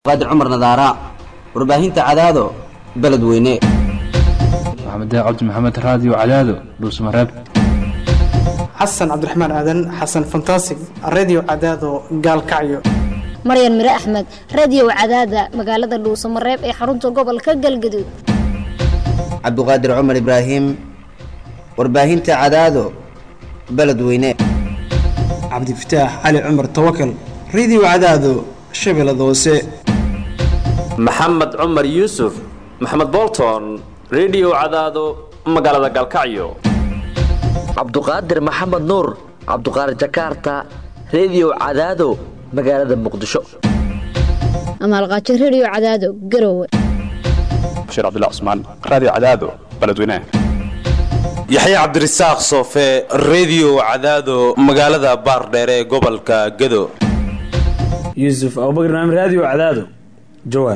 qaadir cumar nadaara warbaahinta cadaado beled weyne maxamed cabdi maxamed raadiyo cadaado dhuusmareeb xasan cabdiraxmaan aadan xasan fantasig redio cadaado gaalkacyo maryan mire axmed radio cadaada magaalada dhuusamareeb ee xarunta gobolka galgaduud cabduqaadir cumar ibraahim warbaahinta cadaado beled weyne cabdifataax cali cumar tawakal redio cadaado shabeellada hoose maxamed cumar yuusuf maxamed bolton redio cadaado magaalada gaalkacyo cabduqaadir maxamed nuur cabduqaadir jakarta redio cadaado magaalada muqdisho amaalqaajo radio cadaado garowe bashiir cabdilla cusmaan raadiyo cadaado beledweynaha yaxya cabdirasaaq soofe redio cadaado magaalada baardheere ee gobolka gado yuusuf abubakar naam raadiyo cadaado jawaar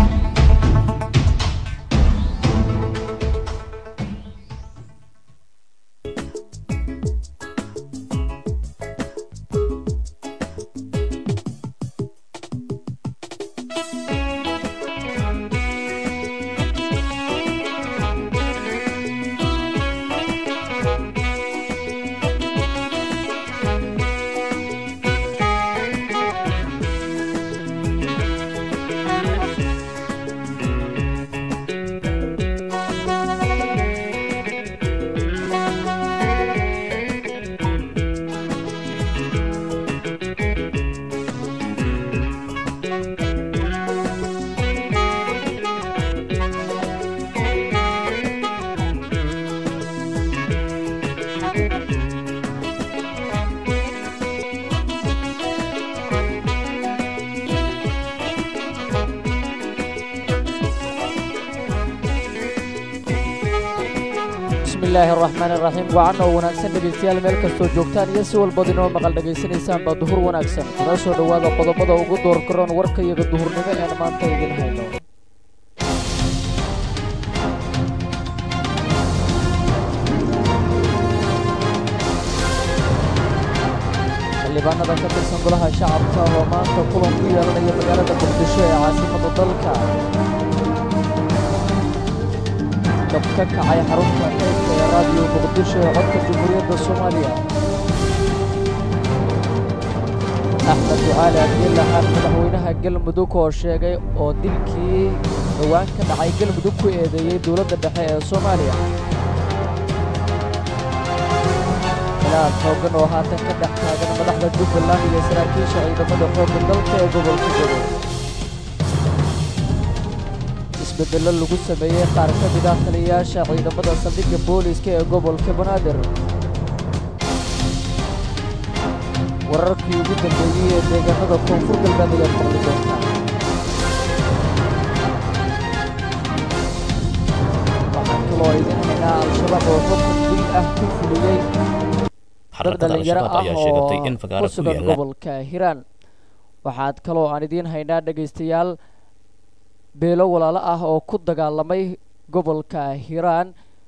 bismillaahi araxmaan iraxiim wacan oo wanaagsan dhegaystayaal meel kastoo joogtaan iyo si walbad inoo maqal dhegaysanaysaan baa duhur wanaagsan kuna soo dhowaada qodobada ugu door karoon warka iyaga duhurnimo een maanta idin hayno xildhibaanada ka tirsan golaha shacabka oo maanta kulan ku yeelanaya magaalada muqdisho ee caasimada dalka dab ka kacay xarunta eegka ee raadiyo muqdisho ee codka jamhuuriyadda soomaaliya axmed ducaali abdilaxaan madaxweynaha galmudug oo sheegay oo dilkii dhowaan ka dhacay galmudug ku eedeeyey dowladda dhexe ee soomaaliya khilaaf xooggan oo haatan ka dhex taagan madaxda jubbaland iyo saraakiisha ciidamada xoogga dalka ee gobolka jado isbedello lagu sameeyey qaar ka mid ah taliyayaasha ciidamada saldhigga booliiska ee gobolka banaadir wararkii ugu dambeeyey ee deegaanada koonfur galbeed ayaad maqli doontaan waxaan kaloo idin haynaa al-shabaab oo xukun dil ah ku fuliyey dad dhallinyaro ah oo ku sugan gobolka hiiraan waxaad kaloo aan idiin haynaa dhegaystayaal beelo walaalo ah oo ku dagaalamay gobolka hiiraan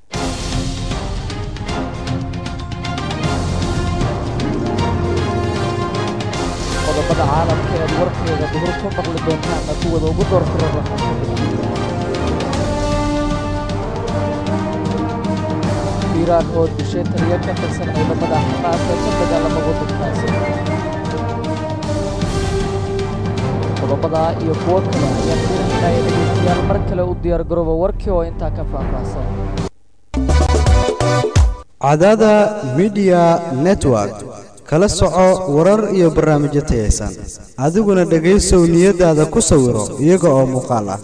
qodobada caalamka eed warkeeda duhur ku maqli doontaana kuwada ugu door karoon waxaa ka mid hiiraan oo dishay taliyo ka tirsan ciidamada xamaas ee ka dagaalama waddankaasi qodobadaa iyo kuwo kale ayaan fiirinaynaa ee dhegaystayaal mar kale u diyaar garooba warkii oo intaa ka faahfaahsan cadaada midiya network kala soco warar iyo barnaamijyo tayaysan adiguna dhegaysow niyaddaada ku sawiro iyaga oo muuqaal ah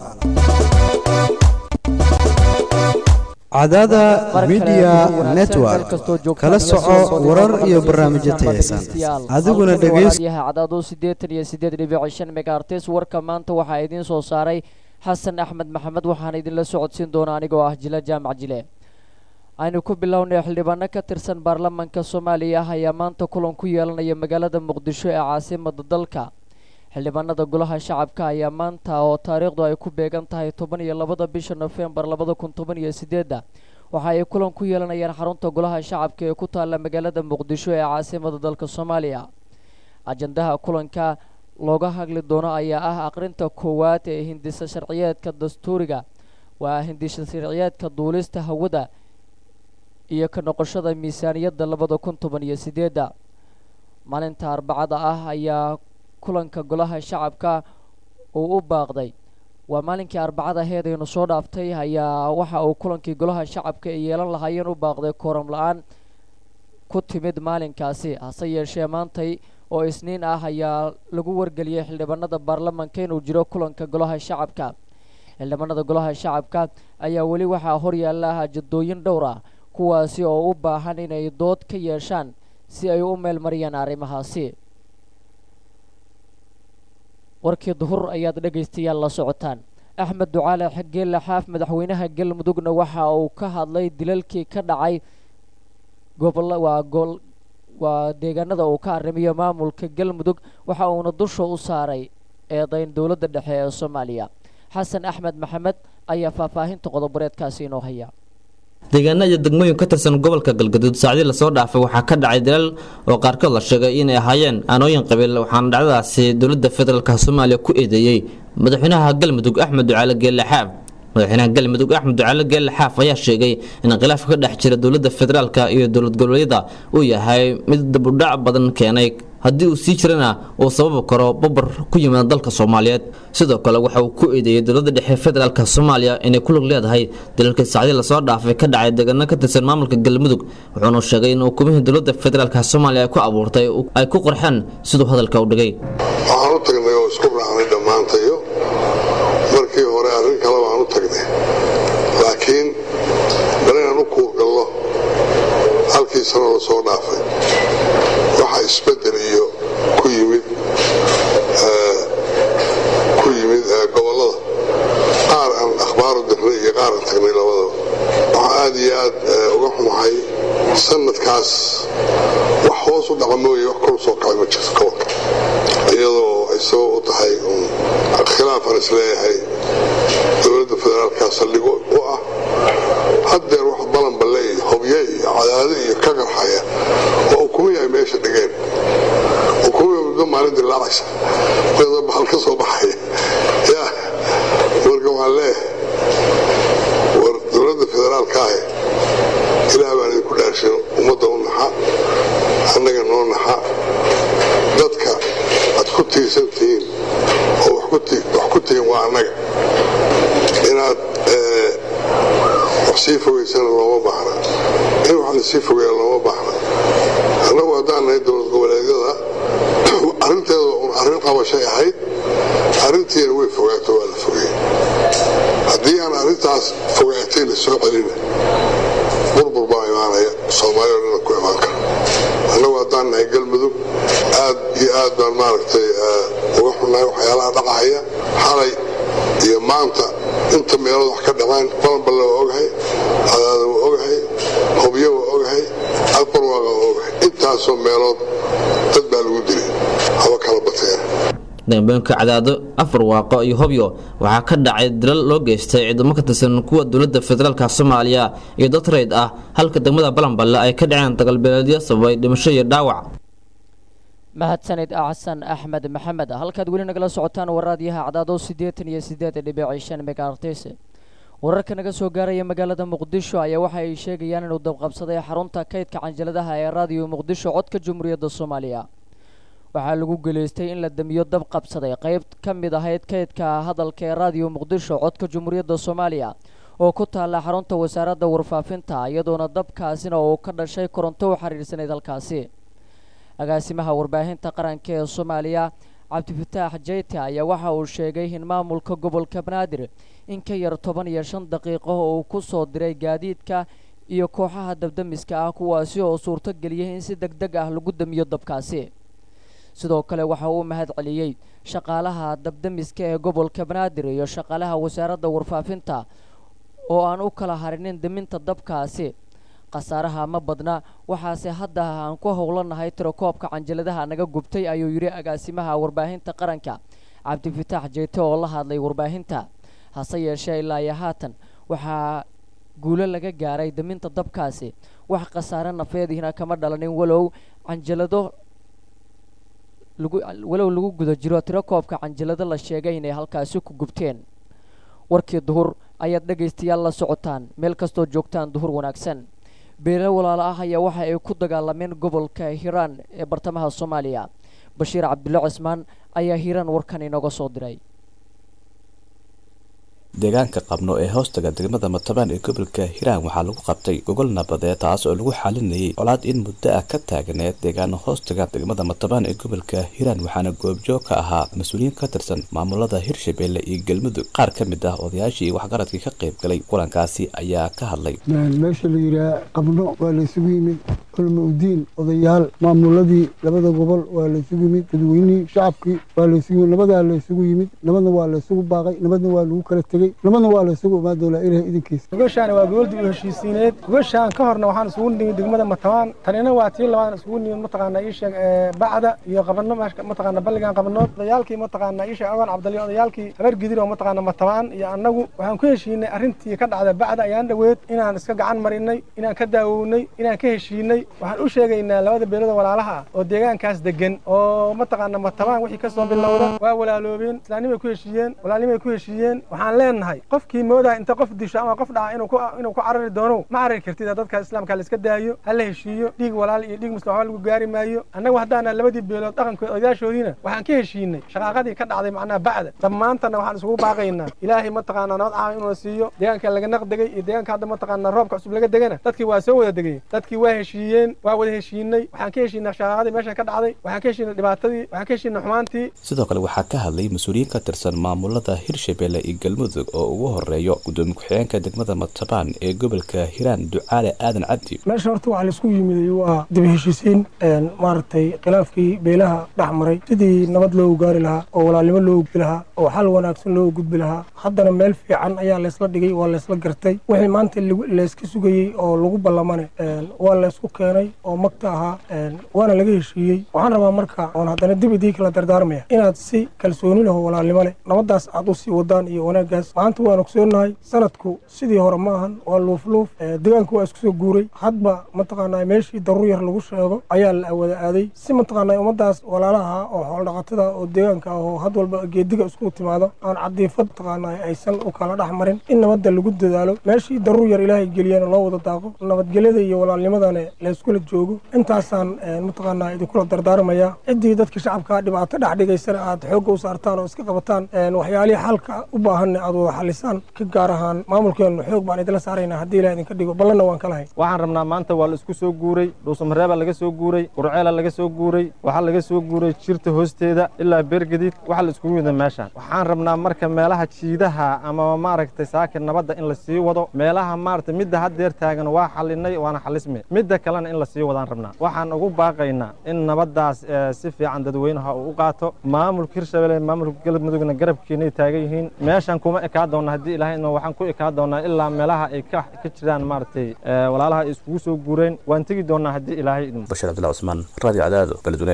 cadaada midiya network kala soco warar iyo barnaamijyo tayaysan adiguna dhegaysoyahay cadaado siddeetan iyo siddeed dhibic shan megaartes warka maanta waxaa idiin soo saaray xasan axmed maxamed waxaana idinla socodsiin doona anigoo ah jila jaamac jile aynu ku bilownay xildhibaano ka tirsan baarlamaanka soomaaliya ah ayaa maanta kulan ku yeelanaya magaalada muqdisho ee caasimada dalka xildhibaanada golaha shacabka ayaa maanta oo taariikhdu ay ku beegan tahay toban iyo labada bisha nofembar labada kun toban iyo sideedda waxa ay kulan ku yeelanayaan xarunta golaha shacabka ee ku taalla magaalada muqdisho ee caasimada dalka soomaaliya ajandaha kulanka looga hadli doono ayaa ah aqrinta koowaad ee hindisa sharciyeedka dastuuriga waa hindisa sharciyeedka duulista hawada iyo ka noqoshada miisaaniyadda labada kun toban iyo sideedda maalinta arbacada ah ayaa kulanka golaha shacabka uu u baaqday waa maalinkii arbacada aheed aynu soo dhaaftay ayaa waxa uu kulankii golaha shacabka ay yeelan lahaayeen u baaqday kooram la-aan ku timid maalinkaasi hase yeeshee maantay oo isniin ah ayaa lagu wargeliyey xildhibaanada baarlamanka inuu jiro kulanka golaha shacabka xildhibaanada golaha shacabka ayaa weli waxaa horyaala hajadooyin dhowr ah kuwaasi oo u baahan inay dood ka yeeshaan si ay u meelmariyaan arrimahaasi warkii duhur ayaad dhegaystayaal la socotaan axmed ducaale geelle xaaf madaxweynaha galmudugna waxa uu ka hadlay dilalkii ka dhacay gobolla waa gol waa deegaanada uu ka arrimiyo maamulka galmudug waxa uuna dusha u saaray eedayn dowladda dhexe ee soomaaliya xasan axmed maxamed ayaa faahfaahinta qodoboreedkaasi inoo haya deegaana iyo degmooyin ka tirsan gobolka galgaduud saacdii lasoo dhaafay waxaa ka dhacay dalal oo qaarkood la sheegay inay ahaayeen aanooyin qabiil waxaana dhacdadaasi dowladda federaalk soomaaliya ku eedeeyey madaxweynaha galmudug axmed ducaale geelle xaaf madaxweynaha galmudug axmed ducaale geelle xaaf ayaa sheegay in khilaafka ka dhex jira dowladda federaalk iyo dowlad goboleedyada uu yahay mid dabudhac badan keenay haddii uu sii jirana uu sababi karo babar ku yimaada dalka soomaaliyeed sidoo kale waxa uu ku eedeeyey dowladda dhexe federaalk soomaaliya inay ku lug leedahay dalalkii sacdii lasoo dhaafay ka dhacay deegaano ka tirsan maamulka galmudug wuxuuna sheegay in hukumihii dowladda federaalk soomaaliya ay ku abuurtay ay ku qorxeen siduu hadalka u dhigay waxaan u tagnay oo isku raacnay dhammaantayo markii hore arrin kale baan u tagnay laakiin bal inaan u kuurgallo halkii sano la soo dhaafay waxa isbedel iyo ku yimid ku yimid gobollada qaar aan akhbaaru dirnay iyo qaar aan tagnay labadaba waxaa aad iyo aad uga xumahay sanadkaas wax hoos u dhaca mooye wax kor soo kacay ma jirto gobolka iyadoo ay sabab u tahay khilaafaan isleeyahay dowladda federaalka saldhigo u ah haddeer wax balanballe iyo hobye iyo cadaado iyo ka qarxaya oo ukumihi ay meesha dhigeen ukumihi muddo maalin dilaacaysa iyadoo bahal ka soo baxaya ya marka waxaan leeyahay war dowladda federaalka ahe ilaah baan idinku dhaarshin ummadda u naxa annaga noo naxa dadka aad ku tiirsan tihiin oo wax ku tihiin waa annaga inaad wax sii fogaysana looma baahna in wax lasii fogeeya looma baahna annagu haddaan nahay dowlad goboleedyada arrinteeda un arrin qabashay ahayd arrintiina way fogaato waa la fogeeyey haddii aan arrintaas fogaatay la soo celina burbur baa imaanaya soomaaliya dhana ku imaan kara annagu haddaan nahay galmudug aad iyo aad baan maaragtay uga xunnahay waxyaalaha dhacahaya xalay iyo maanta inta meelood wax ka dhacaan balanballe waa ogahay cadaada waa ogahay hobyo waa ogahay albarwaaqa waa ogahay intaasoo meelood dad baa lagu dilay haba kala bateena dambooyinka cadaado afar waaqo iyo hobyo waxaa ka dhacay dalal loo geystay ciidamo ka tirsan kuwa dowladda federaalk soomaaliya iyo dad rayd ah halka degmada balanballe ay ka dhaceen dagaalbeeleedyo sababay dhimasho iyo dhaawac mahadsanid xasan axmed maxamed halkaad weli nagala socotaan waraadyaha cadaado siddeetan iyo siddeed dhibici shan megaartis wararka naga soo gaaraya magaalada muqdisho ayaa waxa ay sheegayaan inuu dabqabsaday xarunta kaydka canjaladaha ee raadiyo muqdisho codka jamhuuriyadda soomaaliya waxaa lagu geleystay in la damiyo dab qabsaday qayb ka mid ahayd kaydka hadalka ee raadiyo muqdisho codka jamhuuriyadda soomaaliya oo ku taalla xarunta wasaaradda warfaafinta iyadoona dabkaasina uu ka dhashay koronto u xiriirsanayd halkaasi agaasimaha warbaahinta qaranka ee soomaaliya cabdifataax jeyte ayaa waxa uu sheegay in maamulka gobolka banaadir in ka yar toban iyo shan daqiiqo uu ku soo diray gaadiidka iyo kooxaha dabdamiska ah kuwaasi oo suurto geliyay in si deg deg ah lagu damiyo dabkaasi sidoo kale waxa uu mahad celiyey shaqaalaha dabdamiska ee gobolka banaadir iyo shaqaalaha wasaaradda warfaafinta oo aan u kala harinin daminta dabkaasi khasaaraha ma badna waxaase hadda aan ku howlanahay tirakoobka canjaladaha naga gubtay ayuu yidhi agaasimaha warbaahinta qaranka cabdifataax jeyte oo la hadlay warbaahinta hase yeeshee ilaa iyo haatan waxaa guulo laga gaaray daminta dabkaasi wax khasaare nafeediina kama dhalanin walow canjalado lagu walow lagu guda jiro tiro koobka canjilado la sheegay inay halkaasi ku gubteen warkii duhur ayaad dhegaystayaal la socotaan meel kastoo joogtaan duhur wanaagsan beelo walaalo ah ayaa waxa ay ku dagaalameen gobolka hiiraan ee bartamaha soomaaliya bashiir cabdulle cismaan ayaa hiiraan warkan inooga soo diray deegaanka qabno ee hoostaga degmada matabaan ee gobolka hiiraan waxaa lagu qabtay gogol nabadeed taas oo lagu xalinayay colaad in muddo ah ka taagneed deegaano hoostaga degmada matabaan ee gobolka hiiraan waxaana goobjoog ka ahaa mas-uuliyiin ka tirsan maamulada hirshabeelle iyo galmudug qaar ka mid ah odayaashii waxgaradkii ka qayb galay kulankaasi ayaa ka hadlay meesha la yidhaah qabno waa laysugu yimid culma udiin odayaal maamuladii labada gobol waa laysugu yimid dadweynihii shacabkii waa laysugu yimid nabadaa laysugu yimid nabadna waa laysugu baaqay nabadna waa lagu kala tegey nabadna waa laysugu imaan doonaa ilaah idinkiisa gogashaan waa gobol dib u heshiisiineed gogashaan ka horna waxaan isugu nimid degmada matabaan tanina waa tii labaad isugu nimid mataqaanaa ii sheeg bacda iyo qabano mataqaana balligan qabanood odayaalkii mataqaanaa ii sheeg awan cabdali odayaalkii habar gidir oo mataqaana matabaan iyo annagu waxaan ku heshiinay arrintii ka dhacda bacda ayaan dhoweed inaan iska gacan marinay inaan ka daawownay inaan ka heshiinay waxaan u sheegaynaa labada beelada walaalaha ah oo deegaankaas degan oo mataqaana matabaan wixii ka soo bilowda waa walaaloobeen islaanimay ku heshiiyeen walaalnimay ku heshiiyeen waxaan leenahay qofkii moodaa inta qof disho ama qof dhaca inuu ku inuu ku carari doono ma carari kartid dadka islaamka la iska daayo ha la heshiiyo dhiig walaal iyo dhiig muslim waxba lagu gaari maayo annagu haddaana labadii beelood dhaqankood odayaashoodiina waxaan ka heshiinay shaqaaqadii ka dhacday macnaha bacda dhammaantana waxaan isugu baaqaynaa ilaahay mataqaanaa nabad caama inuu siiyo deegaanka laga naqdegay iyo deegaanka hadda mataqaanaa roobka cusub laga degana dadkii waa soo wada degay dadkii waa heshiiyeen waa wada heshiinay waxaan ka heshiinay shaqaaqadii meesha ka dhacday waxaan ka heshiinay dhibaatadii waxaan ka heshiinay xumaantii sidoo kale waxaa ka hadlay mas-uuliyiin ka tirsan maamulada hirshabeelle iyo galmudug oo ugu horeeyo gudoomiye ku-xigeenka degmada matabaan ee gobolka hiiraan ducaale aadan cabdi meesha horta waxaa laisku yimiday waa dib heshiisiin maaragtay khilaafkii beelaha dhex maray sidii nabad loogu gaari lahaa oo walaalnimo loogu gudbi lahaa oo xal wanaagsan loogu gudbi lahaa haddana meel fiican ayaa laysla dhigay waa laysla gartay wixii maanta layska sugayey oo lagu ballamane waa laysku keenay oo magta ahaa waana laga heshiiyey waxaan rabaa marka oon haddana dib idii kala dardaarmaya inaad si kalsooni laho walaalnimo leh nabaddaas aad u sii wadaan iyo wanaaggaas maanta waan ogsoonnahay sanadku sidii hore ma ahan waa luufluuf deegaanku waa isku soo guuray hadba mataqaanaa meeshii daruur yar lagu sheego ayaa la wada aaday si mataqaanaa ummaddaas walaalaha oo xoolodhaqatada oo deegaanka ah oo had walba geediga isku timaado aan cadiifad mataqaanaa aysan u kala dhex marin in nabadda lagu dadaalo meeshii daruur yar ilaahay geliyana loo wada daaqo nabadgelyada iyo walaalnimadana layskula joogo intaasaan mataqaanaa idinkula dardaarmaya ciddii dadka shacabka dhibaato dhex dhigaysana aad xoogga u saartaan oo iska qabataan waxyaalihii xalka u baahanna aad wada xalisaan ka gaar ahaan maamulkeenu xoog baan idinla saaraynaa haddii ilaah idinka dhigo ballanna waan ka lahay waxaan rabnaa maanta waa la isku soo guuray dhuusamareebaa laga soo guuray qurceela laga soo guuray waxaa laga soo guuray jirta hoosteeda ilaa beergadiid waxaa la iskugu yimid meeshaan waxaan rabnaa marka meelaha jiidaha ama maaragtay saakir nabadda in la sii wado meelaha maaragtay midda haddeer taagan waa xalinay waana xalisme midda kalena in la sii wadaan rabnaa waxaan ugu baaqaynaa in nabaddaas si fiican dadweynaha uu u qaato maamulka hirshabelle maamulka galmudugna garabkiinay taagan yihiin meeshan kuma ekaa doonna haddii ilaahay waxaan ku ekaa doonnaa ilaa meelaha ay ka jiraan maaragtay walaalaha ay iskugu soo guureen waan tegi doonnaa haddii ilaahay bashir cabdillah cusmaan radio cadaado beledweyne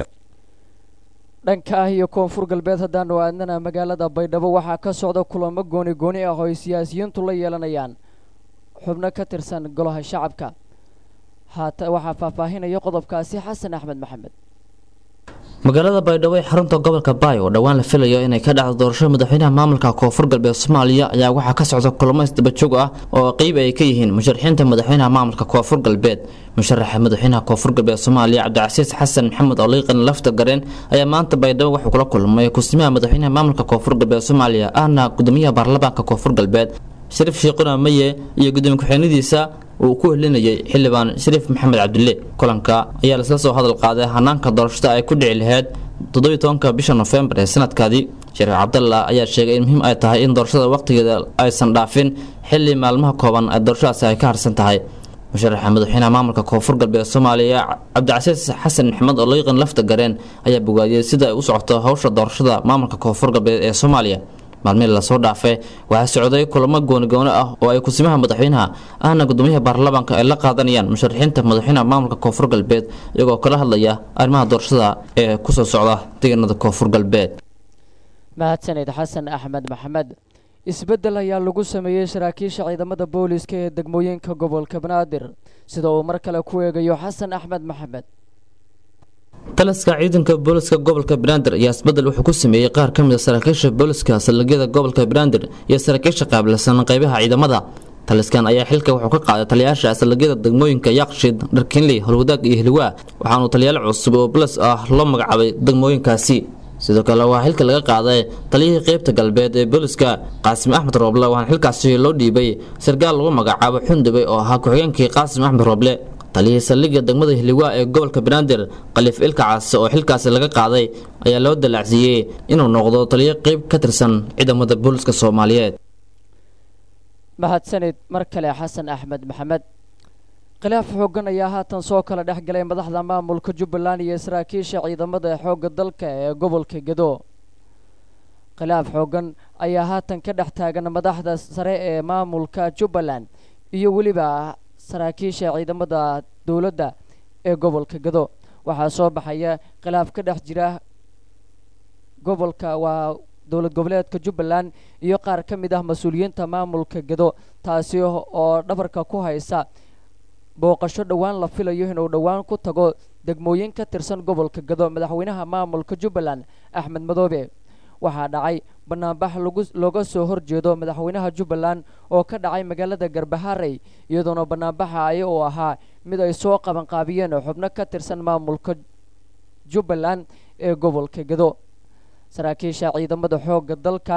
dhanka ah iyo koonfur galbeed haddaanu aadnana magaalada baydhabo waxaa ka socda kulamo gooni gooni ah oo ay siyaasiyiintu la yeelanayaan xubno ka tirsan golaha shacabka haata waxaa faahfaahinaya qodobkaasi xasan axmed maxamed magaalada baydhabo ee xarunta gobolka baay oo dhowaan la filayo inay ka dhacdo doorasho madaxweynaha maamulka koonfur galbeed soomaaliya ayaa waxaa ka socda kulamo isdabajoog ah oo qeyb ay ka yihiin musharaxiinta madaxweynaha maamulka koonfur galbeed musharaxa madaxweynaha koonfur galbeed soomaaliya cabdicasiis xasan maxamed oliiqan lafta gareen ayaa maanta baydhabo wuxuu kula kulmay kusimaha madaxweynaha maamulka koonfur galbeed soomaaliya ahna gudoomiyaha baarlamaanka koonfur galbeed shariif shiiquna maye iyo gudoomiye ku-xigeenadiisa uu ku helinayay xildhibaan shariif maxamed cabdille kulanka ayaa laisla soo hadal qaaday hanaanka doorashada ay ku dhici lahayd toddobiyi tobanka bisha nofembar ee sanadkaadii shariif cabdalla ayaa sheegay in muhiim ay tahay in doorashada wakhtigeeda aysan dhaafin xilli maalmaha kooban ee doorashadaasi ay ka harsan tahay musharaxa madaxweynaha maamulka koonfur galbeed soomaaliya cabdicasiis xasan maxamed oo liiqan lafta gareen ayaa bogaadiyey sida ay u socoto howsha doorashada maamulka koonfur galbeed ee soomaaliya maalmihii lasoo dhaafay waxaa socday kulamo goonigooni ah oo ay kusimaha madaxweynaha ahna gudoomiyaha baarlamaanka ay la qaadanayaan musharaxiinta madaxweynaha maamulka koonfur galbeed iyagoo kala hadlaya arrimaha doorashada ee kusoo socda deegaanada koonfur galbeed mahadsanid xasan axmed maxamed isbeddel ayaa lagu sameeyey saraakiisha ciidamada booliska ee degmooyinka gobolka banaadir sida uu mar kale ku eegayo xasan axmed maxamed taliska ciidanka booliska gobolka banaadir ayaa isbedel wuxuu ku sameeyey qaar ka mid a saraakiisha booliska saldhigyada gobolka banaadir iyo saraakiisha qaabilsan qaybaha ciidamada taliskan ayaa xilka wuxuu ka qaaday taliyayaasha saldhigyada degmooyinka yaaqshiid dharkinley howlwadaag iyo hilwaa waxaanu taliyaal cusub oo bolis ah loo magacaabay degmooyinkaasi sidoo kale waxaa xilka laga qaaday taliyihii qeybta galbeed ee booliska qaasim axmed rooble waxaana xilkaasi loo dhiibay sarkaal lagu magacaabo xundube oo ahaa ku-xigeenkii qaasim axmed rooble taliyihii saldhigga degmada hiliwaa ee gobolka banaadir khaliif ilka caase oo xilkaasi laga qaaday ayaa loo dalaacsiiyey inuu noqdo taliyo qeyb ka tirsan ciidamada booliska soomaaliyeed mahadsanid mar kale xasan axmed maxamed khilaaf xooggan ayaa haatan soo kala dhex galay madaxda maamulka jubbaland iyo saraakiisha ciidamada xoogga dalka ee gobolka gedo khilaaf xooggan ayaa haatan ka dhex taagan madaxda sare ee maamulka jubbaland iyo weliba saraakiisha ciidamada dowladda ee gobolka gedo waxaa soo baxaya khilaaf ka dhex jira gobolka waa dowlad goboleedka jubbaland iyo qaar ka mid ah mas-uuliyiinta maamulka gedo taasi oo dhabarka ku haysa booqasho dhowaan la filayo inuu dhowaan ku tago degmooyin ka tirsan gobolka gedo madaxweynaha maamulka jubbaland axmed madoobe waxaa dhacay banaanbax lagu looga soo horjeedo madaxweynaha jubbaland oo ka dhacay magaalada garbaharey iyadoona banaanbaxa ay uu ahaa mid ay soo qabanqaabiyeen xubno ka tirsan maamulka jubbaland ee gobolka gedo saraakiisha ciidamada xoogga dalka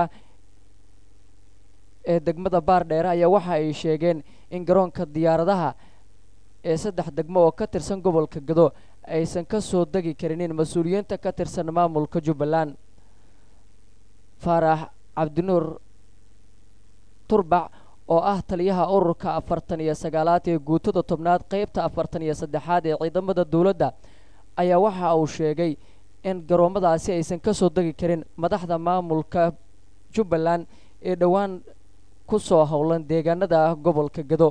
ee degmada baardheere ayaa waxa ay sheegeen in garoonka diyaaradaha ee saddex degmo oo ka tirsan gobolka gedo aysan ka soo degi karinin mas-uuliyiinta ka tirsan maamulka jubbaland faarax cabdinuur turbac oo ah taliyaha ururka afartan iyo sagaalaad ee guutada tobnaad qeybta afartan iyo saddexaad ee ciidamada dowladda ayaa waxa uu sheegay in garoomadaasi aysan ka soo degi karin madaxda maamulka jubbaland ee dhowaan ku soo howlan deegaanada gobolka gedo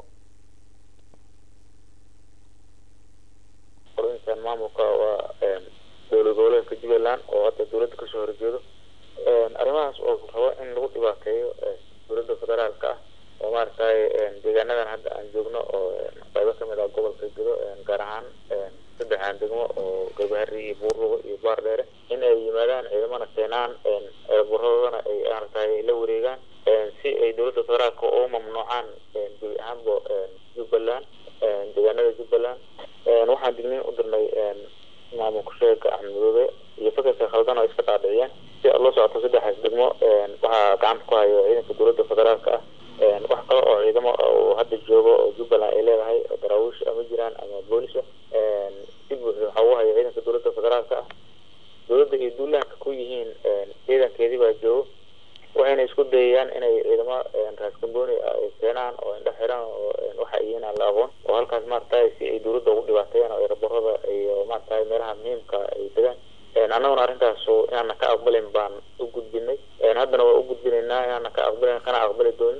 orinkan maamulka waa dowlad goboleedka jubbaland oo hadda dowladda kasoo horjeedo arrimahaas oo rabo in lagu dhibaateeyo dowladda federaalka ah oo maaragtay deegaanadan hadda aan joogno oo qaybo kamid ah gobolka gedo gaar ahaan saddexan degmo oo gabahari iyo buurrugo iyo baardheere in ay yimaadaan ciidamana keenaan eeraburadana ay maaragtay la wareegaan si ay dowladda federaalka u mamnuucaan gebi ahaanba jubbaland deegaanada jubbaland waxaan digniin u dirnay maamulka sheega axmed madoobe iyo fakarka khaldan oo iska dhaadhiciyeen si loo socoto saddexaas degmo waxaa gacanta ku hayo ciidanka dowladda federaalka ah wax kale oo ciidamo oo hadda joogo oo jubbaland ay leedahay oo daraawiish ama jiraan ama boolisa si buuxda waxaa ugu haya ciidanka dowladda federaalka ah dowladda iyo duulaanka ku yihiin ciidankeedii baa joogo waxayna isku dayayaan inay ciidamo raaskambooni ay keenaan oo indho xiran oo waxa yihiin aan la aqoon oo halkaas maaragtay si ay dowladda ugu dhibaateeyaan oo eraborada iyo maaragtay meelaha muhiimka ay degaan annaguna arrintaas inaana ka aqbalin baan u gudbinay haddana waa u gudbinaynaa inaana ka aqbalin kana aqbali doonin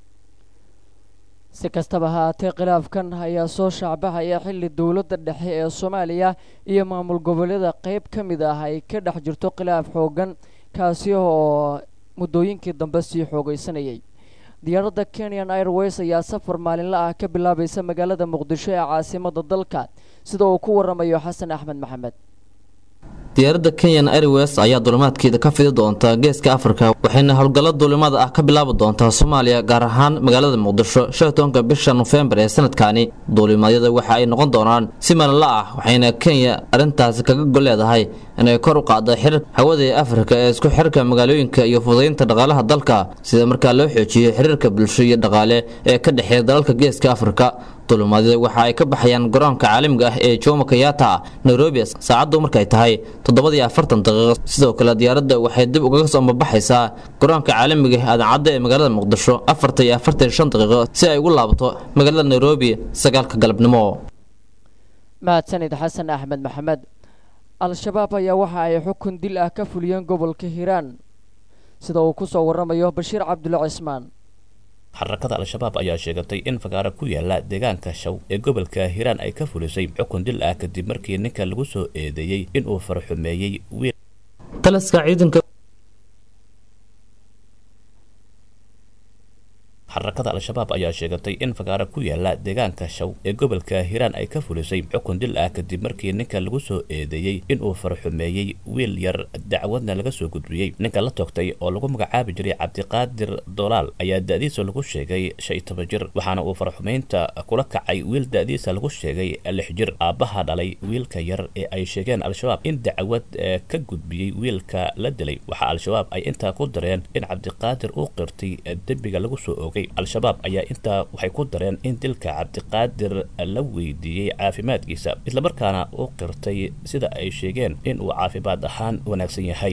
si kastaba haatee khilaafkan ayaa soo shaacbaxaya xilli dowladda dhexe ee soomaaliya iyo maamul goboleeda qeyb ka mid ah ay ka dhex jirto khilaaf xooggan kaasi oo muddooyinkii dambe sii xoogaysanayay diyaaradda kenyan airways ayaa safar maalinla ah ka bilaabaysa magaalada muqdisho ee caasimada dalka sida uu ku waramayo xasan axmed maxamed diyaaradda kenyan airways ayaa duulimaadkeeda ka fidi doonta geeska afrika waxayna howlgallo duulimada ah ka bilaabi doontaa soomaaliya gaar ahaan magaalada muqdisho shan tobanka bisha nofembar ee sanadkani duulimaadyada waxa ay noqon doonaan si maalinla ah waxayna kenya arrintaasi kaga gol leedahay inay kor u qaaddo xiriirka hawada ee afrika ee isku xirka magaalooyinka iyo fudaynta dhaqaalaha dalka sida markaa loo xoojiyo xiriirka bulsho iyo dhaqaale ee ka dhexeeya dalalka geeska afrika duulimaadyada waxa ay ka baxayaan garoonka caalamiga ah ee jomo kenyatta nairobi saacaddu markay tahay toddobadii afartan daqiiqo sidoo kale diyaaradda waxay dib ugaga soo mabaxaysaa garoonka caalamiga ah adancadda ee magaalada muqdisho afartan iyo afartan shan daqiiqo si ay ugu laabato magaalada nairobi sagaalka galabnimo mahadsanid xasan axmed maxamed al-shabaab ayaa waxa ay xukun dil ah ka fuliyeen gobolka hiiraan sida uu ku soo waramayo bashiir cabdulle cismaan xarakada al-shabaab ayaa sheegatay in fagaaro ku yaala deegaanka shaw ee gobolka hiiraan ay ka fulisay xukun dil ah kadib markii ninka lagu soo eedeeyey inuu farxumeeyey wiil taliska ciidanka xarakada al-shabaab ayaa sheegatay in fagaaro ku yaala deegaanka shaw ee gobolka hiiraan ay ka fulisay xukun dil ah kadib markii ninka lagu soo eedeeyey inuu farxumeeyey wiil yar dacwadna laga soo gudbiyey ninka la toogtay oo lagu magacaabi jiray cabdiqaadir dolaal ayaa da-diisa lagu sheegay shan iyo toban jir waxaana uu farxumeynta kula kacay wiil da-diisa lagu sheegay lix jir aabbaha dhalay wiilka yar ee ay sheegeen al-shabaab in dacwad ka gudbiyey wiilka la dilay waxaa al-shabaab ay intaa ku dareen in cabdiqaadir uu qirtay dembiga lagu soo oogay al-shabaab ayaa intaa waxay ku dareen in dilka cabdiqaadir la weydiiyey caafimaadkiisa islamarkaana uu qirtay sida ay sheegeen in uu caafimaad ahaan wanaagsan yahay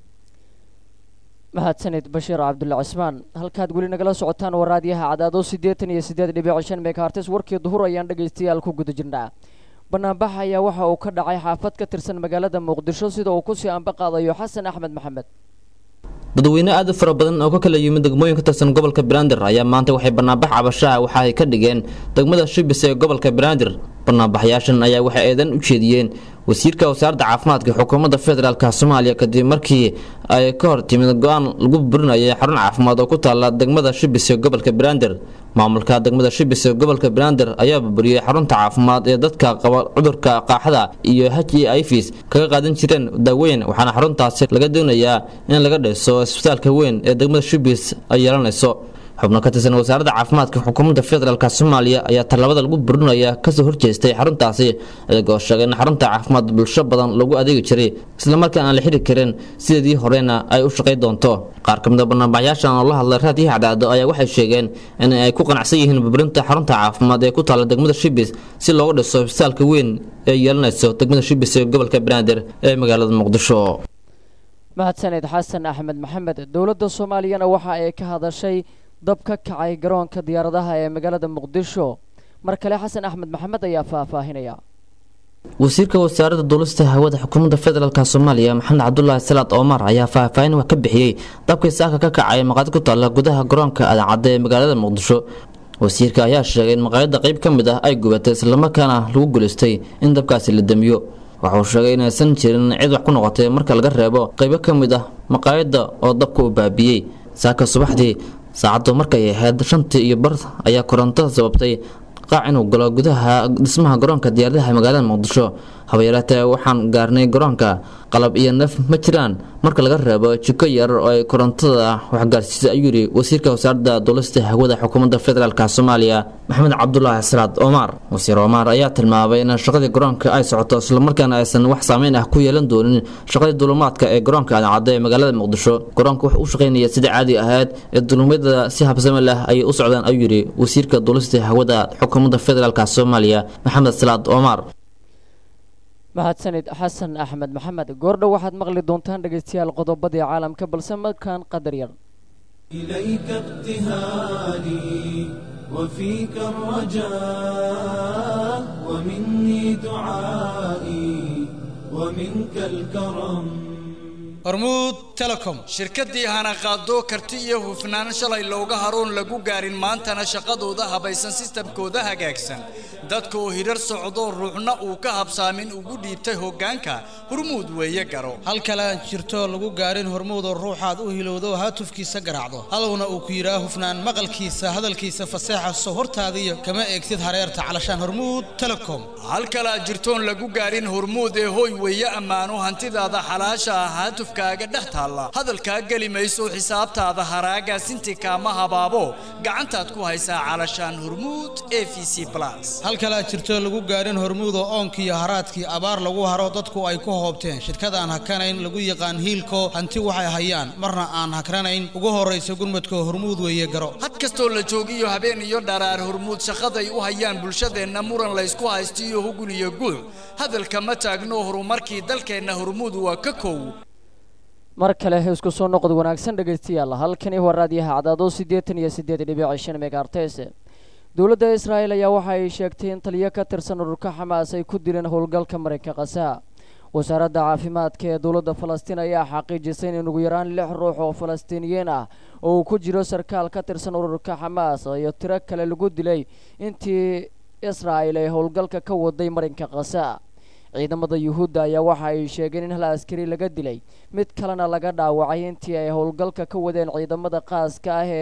mahadsanid bashiir cabdulle cismaan halkaad weli nagala socotaan waraadyaha cadaado siddeetan iyo siddeed dhibic shan megahartes warkii duhur ayaan dhegaystayaal ku guda jirnaa banaanbax ayaa waxa uu ka dhacay xaafad ka tirsan magaalada muqdisho sida uu kusii anba qaadayo xasan axmed maxamed dadweyne aad u fara badan oo ka kala yimid degmooyin ka tirsan gobolka banaadir ayaa maanta waxay banaanbax cabashaha waxa ay ka dhigeen degmada shibis ee gobolka banaadir banaanbaxyaashan ayaa waxay eedan u jeediyeen wasiirka wasaaradda caafimaadka xukuumadda federaalk soomaaliya kadib markii ay ka hor timid go-aan lagu burinayay xarun caafimaad oo ku taala degmada shibis ee gobolka banaadir maamulka degmada shibis ee gobolka banaadir ayaa burburiyey xarunta caafimaad ee dadka qaba cudurka qaaxada iyo h e ifis kaga qaadan jireen daaweyn waxaana xaruntaasi laga doonayaa in laga dhiso isbitaalka weyn ee degmada shibis ay yeelanayso xubno ka tirsan wasaaradda caafimaadka xukuumadda federaalk soomaaliya ayaa tallaabada lagu burinaya kasoo horjeestay xaruntaasi iyagoo sheegay in xarunta caafimaad bulsho badan lagu adeegi jiray islamarkaan aan la xiri karin sideedii horena ay u shaqay doonto qaar ka mid a banaanbaxyaashan oo la hadlay raadiyo cadcaado ayaa waxay sheegeen in ay ku qanacsan yihiin burburinta xarunta caafimaad ee ku taalla degmada shibis si looga dhiso isbitaalka weyn ee yeelanayso degmada shibis ee gobolka banaadir ee magaalada muqdisho mahadsaned xasan axmed maxamed dowladda soomaaliyana waxa ay ka hadashay dab ka kacay garoonka diyaaradaha ee magaalada muqdisho mar kale xasan axmed maxamed ayaa faahfaahinaya wasiirka wasaaradda duulista hawada xukuumadda federaalk soomaaliya maxamed cabdulaahi salaad omar ayaa faahfaahin wax ka bixiyey dabkii saaka ka kacay maqaayad ku taalla gudaha garoonka adancadda ee magaalada muqdisho wasiirka ayaa sheegay in maqaayadda qayb ka mid ah ay gubatay islamarkaana lagu guulaystay in dabkaasi la damiyo waxauu sheegay inaysan jirin cid wax ku noqotay marka laga reebo qaybo ka mid ah maqaayadda oo dabka u baabiyey saaka subaxdii saacaddu markay ahayd shantii iyo bar ayaa korontada sababtay qaac inuu galo gudaha dhismaha garoonka diyaaradaha magaalada muqdisho habayareetee waxaan gaarnay garoonka qalab iyo neef ma jiraan marka laga reebo jiko yar oo ay korontada waxgaarsiisay ayuu yidhi wasiirka wasaaradda duulista hawada xukuumadda federaalk soomaaliya maxamed cabdulaahi salaad omar wasiir omar ayaa tilmaamay in shaqadii garoonka ay socoto islamarkaana aysan wax saameyn ah ku yeelan doonin shaqadii duulumaadka ee garoonka adancadda ee magaalada muqdisho garoonka wuxuu u shaqaynaya sida caadi ahayd ee duulumadyada si habsame leh ayay u socdaan ayuu yidhi wasiirka duulista hawada xukuumadda federaalk soomaaliya maxamed salaad omar mahadsanid xasan axmed maxamed goordhow waxaad maqli doontaan dhegaystayaal qodobadii caalamka balse markaan qadar yar إليك ابتهالي وفيك الرجاء ومني دعائي ومنك الكرم hormuud telecom shirkaddii hanaqaado karti iyo hufnaan shalay looga haroon lagu gaarin maantana shaqadooda habaysan sistamkooda hagaagsan dadka oo hirar socdo ruuxna uu ka habsaamin ugu dhiibtay hoggaanka hormuud weeye garo hal kale aan jirto lagu gaarin hormuudoo ruuxaad u hilowdo haatufkiisa garaacdo hadowna uu ku yidhaa hufnaan maqalkiisa hadalkiisa faseexaso hortaadiyo kama eegtid hareerta calashaan hormuud telecom hal kale aad jirtoon lagu gaarin hormuud ee hoy weeye ammaano hantidaada xalaasha ah haatufkaaga dhex taalla hadalkaa geli mayso xisaabtaada haraaga sinti kaama habaabo gacantaad ku haysaa calashaan hormuud e v c plus hal kale aad jirto lagu gaarin hormuudoo oonkiiyo haraadkii abaar lagu haro dadku ay ku hoobteen shirkadaan hakanayn lagu yaqaan hiilko hanti waxay hayaan marna aan hakranayn ugu horraysa gurmadko hormuud weeye garo had kastoo la joogiyo habeen iyo dharaar hormuud shaqaday u hayaan bulshadeenna muran laysku haysto iyo hugun iyo guuc hadalka ma taagno horumarkii dalkeenna hormuud waa ka kow mar kale isku soo noqod wanaagsan dhegaystayaal halkani waa raadiyaha cadaado siddeetan iyo siddeed dhibic shan megaartes dowladda israa'el ayaa waxa ay sheegtay in taliyo ka tirsan ururka xamaas ay ku dileen howlgalka marayka khasaa wasaaradda caafimaadka ee dowladda falastiin ayaa xaqiijisay in ugu yaraan lix ruux oo falastiiniyiin ah oo uu ku jiro sarkaal ka tirsan ururka xamaas iyo tiro kale lagu dilay intii israa'el ay howlgalka ka waday marinka khasaa ciidamada yuhuudda ayaa waxa ay sheegeen in hal askari laga dilay mid kalena laga dhaawacay intii ay howlgalka ka wadeen ciidamada qaaska ah ee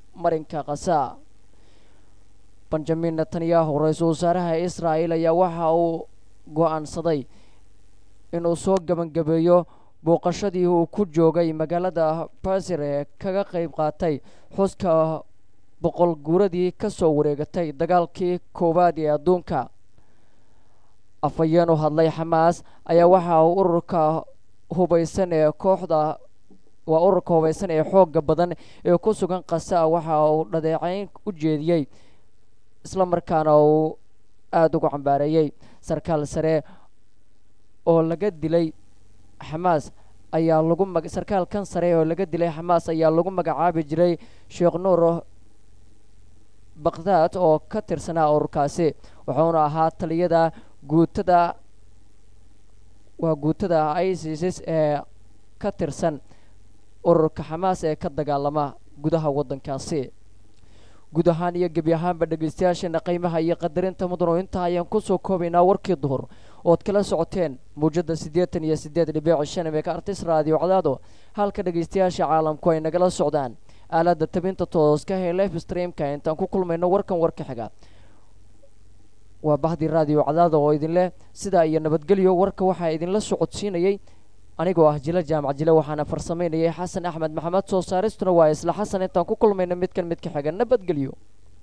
marinka khaza benjamin netanyahu ra-iisul wasaaraha israa'el ayaa waxa uu go-aansaday inuu soo gebangabeeyo booqashadii uu ku joogay magaalada basir ee kaga qeyb qaatay xuska boqol guuradii ka soo wareegatay dagaalkii koowaad ee adduunka afhayeen u hadlay xamaas ayaa waxa uu ururka hubaysan ee kooxda waa ururka hubaysan ee xoogga badan ee ku sugan kasa waxa uu dhadeecayn u jeediyey isla markaana uu aada ugu cambaareeyey sarkaal sare oo laga dilay xamaas ayaa lagu mag sarkaalkan sare oo laga dilay xamaas ayaa lagu magacaabi jiray sheekh nuur bakhdad oo ka tirsanaa ururkaasi wuxuuna ahaa taliyada guutada waa guutada isis ee ka tirsan ururka xamaas ee ka dagaalama gudaha waddankaasi guud ahaan iyo gebi ahaanba dhegeystayaasheena qiimaha iyo qadarinta mudano intaa ayaan kusoo koobaynaa warkii duhur ood kala socoteen mawjada siddeetan iyo siddeed dhibic shan meeka artis raadiyo cadaado halka dhegeystayaasha caalamku ay nagala socdaan aaladda tabinta tooska ee life streamka intaan ku kulmayno warkan warka xiga waa bahdii raadiyo cadaado oo idinleh sidaa iyo nabadgelyo warka waxaa idinla socodsiinayay anigoo ah jila jaamac jile waxaana farsamaynayay xasan axmed maxamed soo saaristuna waa isla xasan intaan ku kulmayno midkan midka xiga nabadgelyo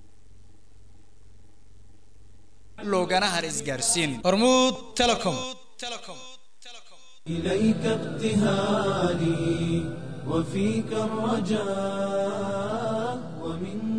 loogana har isgaarsiin hormuud telecom إليك ابتهالي وفيك الرجاء ومن